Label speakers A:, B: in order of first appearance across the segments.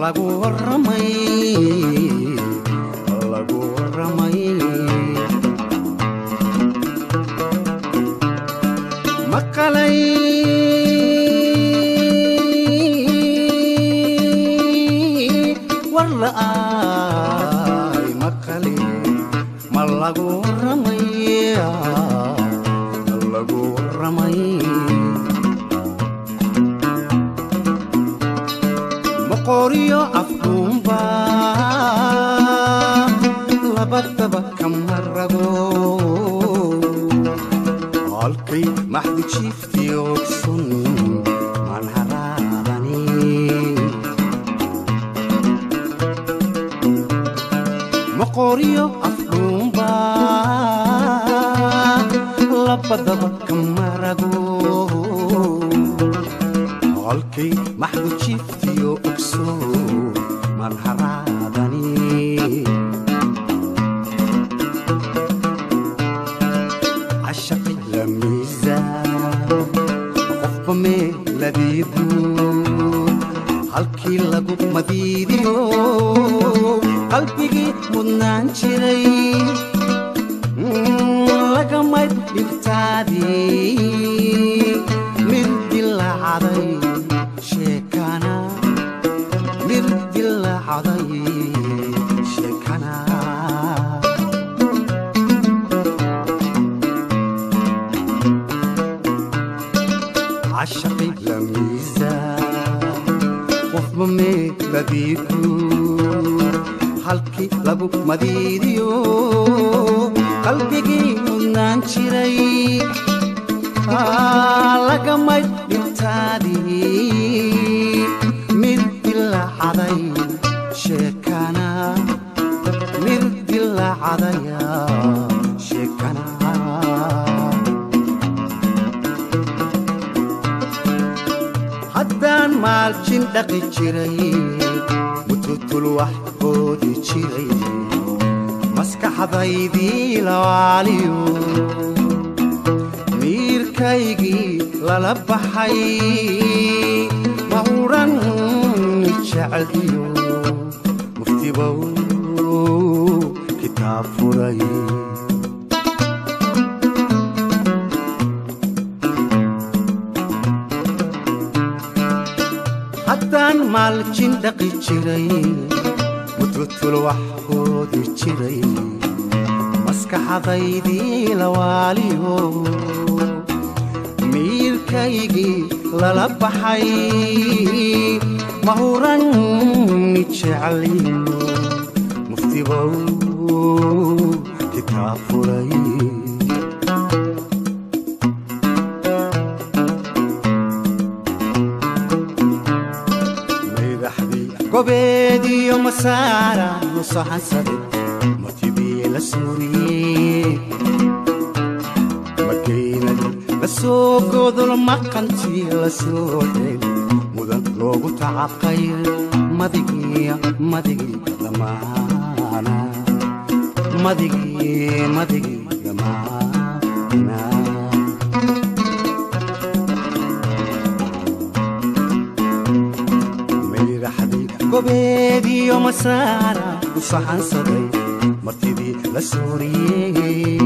A: lagu waramay lagu waramay maqalay war la'aay maqalay ma lagu waramay lagu waramay maqooriyo afduunba labadaba kama rabo halkay maxdu jiiftii ogsun maan haraadani maqooriyo afduunba labadaba kama rabo halkay maxdu jiiftiyo ogso maan haraadani cashaqi la miisaan qofba meeladiidu halkii lagu madiidiyo qalbigii mudnaan jiray lagamay dhibtaadii mid dilaacaday sheekana mid dilaacaday sheekana cashaqi la miisaan qofba meeladiidu halkii lagu madiidiyo qalbigii mudnaan jiray lagamay dhibtaadii mid dilaacaday sheekana mid dilaacadaya sheekana haddaan maalkin dhaqi jiray mututul wax boodi jiray maskaxdaydii lawaaliyo miirkaygii lala baxay mahuran jeceliyo muftibow kitaab furay haddaan maaljin dhaqi jiray mututul wax boodi jiray maskaxdaydii lawaaliyo miirkaygii lala baxay mahuran jeceliyo muftibow kitaab furay madaxdii gobeediyo masaara nusaxansaday matidii la suuriyey makeynadii la soo godol maqantii la soo dhel mudan loogu tacaqay madigii madigii damaana madigii madigii damaana mayraxdii gobeediyo masaara ku saxansaday martidii la sooriyey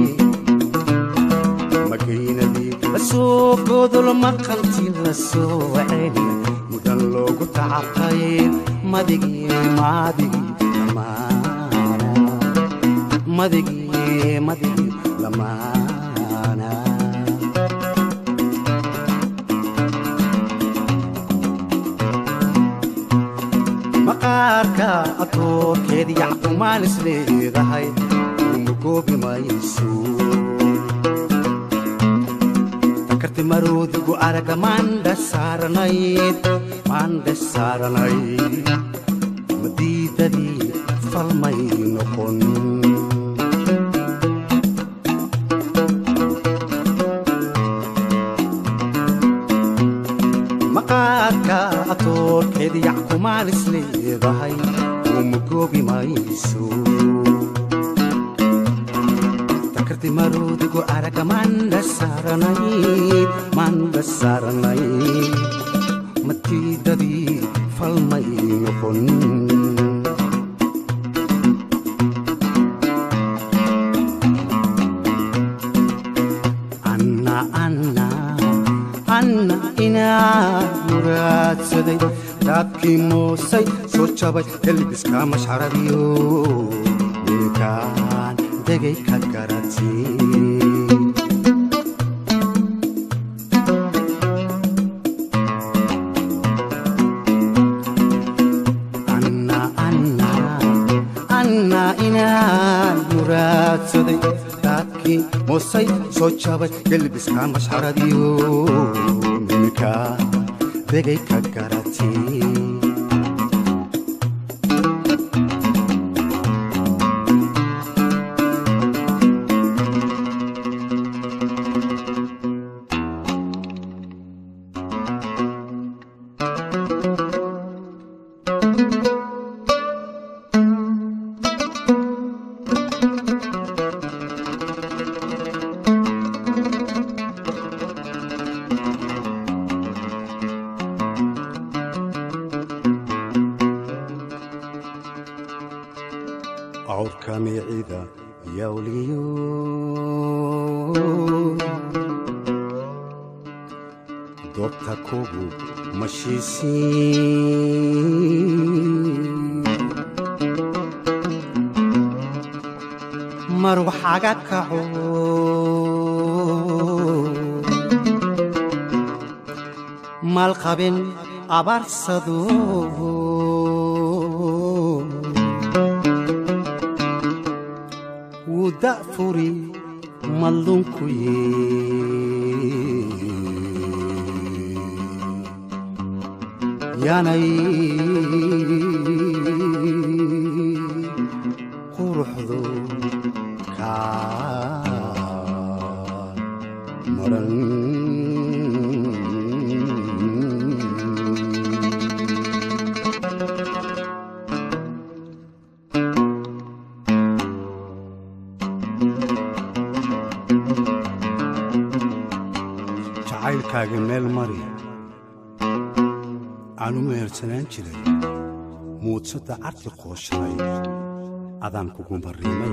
A: makeynadii la soo godol maqantii la soo celi mudan loogu tacaqay madigii madigii damaana madigii madigii damaana maqaarka atoorkeed yacqumaan is leedahay uma goobi mayso takarti maroodigu araga maandha saaranayd maandha saaranayd madiidadii falmay noqon maqaarka atoorkeed yacqumaan is leedahay uma goobi mayso takarti maroodigu araga maandha saaranayd maandha saaranayd matiidadii falmay noqon daadkii moosay soo jabay elbiska mashxaradiyo ninkaan degay ka garati anna inaan muraadsaday daadkii moosay soo jabay elbiska mashxaradiyo ninkaan degay ka garati awrka miicida yawliyo doobta kugu mashiisiin mar waxaga kaco maalqabin abaarsado wuu da'furi mallunku yanay quruxdu kaa maran jacaylkaaga meel mari aan u mehersanaan jiray muudsadda carti qooshaday adaan kugu barriimay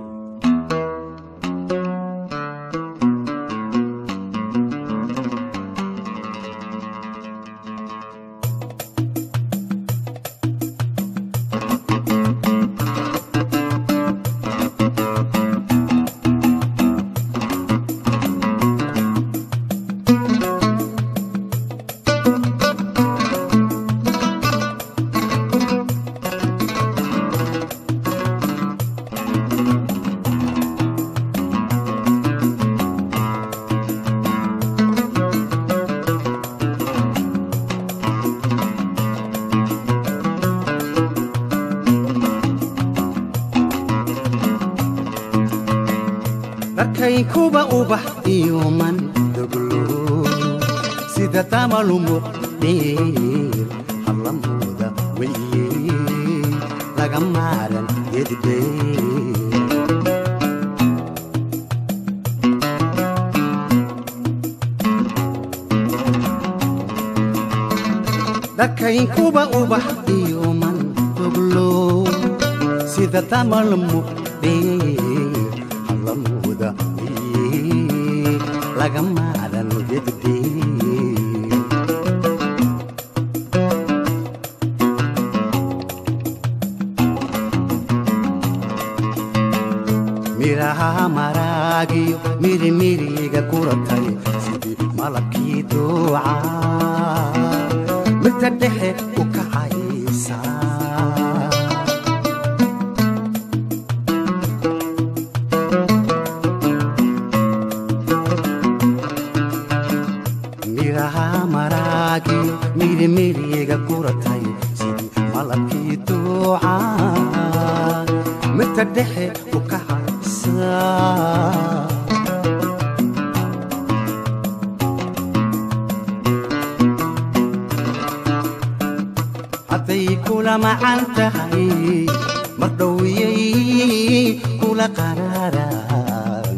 A: dharkaykuba ubax iyo man doglo sida damalumuq dheer hallamooda weye laga maaran gedbeer dharkaynkuba ubax iyo man doglo sida damalumuq dheer hallamooda weye laga maaran gedbeer miraha maraagiyo mirimiriga kuratay sidii malabkii duuca mirta dhexe u kacaysa miraha maraagiyo mirimiriga kuratay sidii malabkii duuca mirta dhexe u kacaysa hadday kula macan tahay mar dhowiyey kula qaraaraan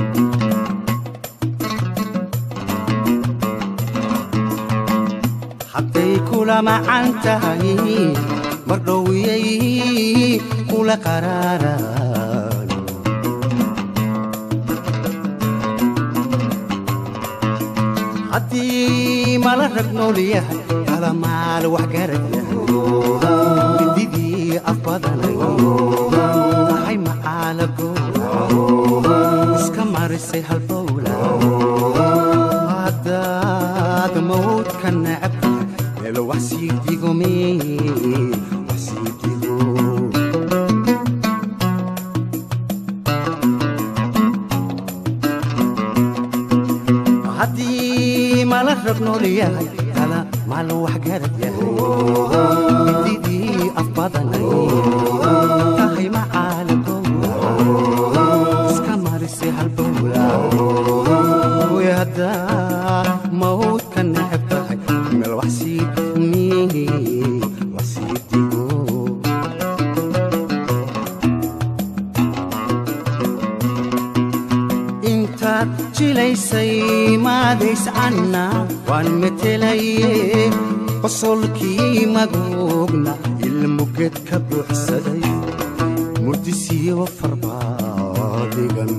A: hadday kula macan tahay mar dhowiyey kula qaraaraan haddii mala rag nool yahay kala maal wax garad yahay mididii afbadanay tahay macaalago iska marisay halbowla haddaad mawdka necab meel wax sii digome wax sii digo haddii mala rab nool yahay kala maalo wax garad yahay mididii afbadanay tahay macaalago iska marisay halbowla way haddaa mawdka necab tahay meel wax sii mi wax sii digo intaad jilaysay maadays canna waan metelaye qosolkii magoogna ilmuged ka buuxsaday murdisiyo farbaadigan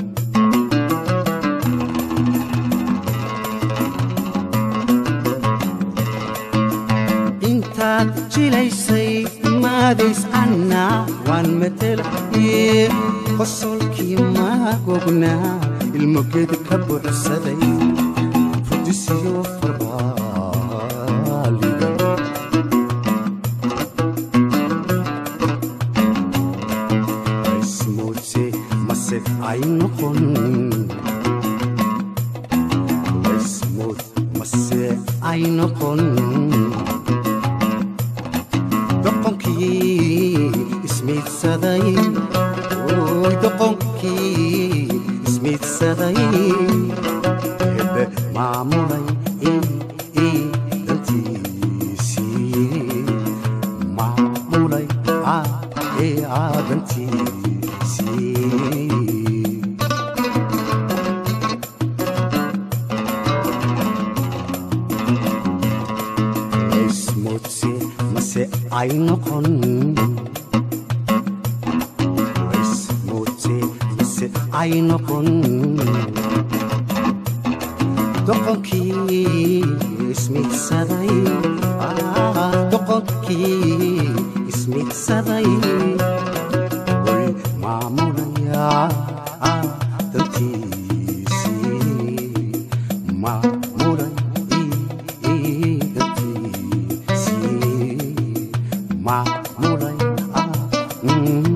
A: intaad jilaysay maadays canna waan metelaye qosolkii magogna ilmoged ka buuxsaday murdisiyo farbaaligan ismuudse mase ay noqon ismuud mase ay noqon doqonkii ismiidsaday oy doqonkii ismiidsaday hebe maamulay ii dantiisii maamulay ee aadantiisii ismudse mase ay noqon ismudse mase ay noqon doqonkii ismidsaday ah, doqonkii ismidsaday way maamulaya ah, dantiisii maamulay ii dantiisii maamulay ah, mm.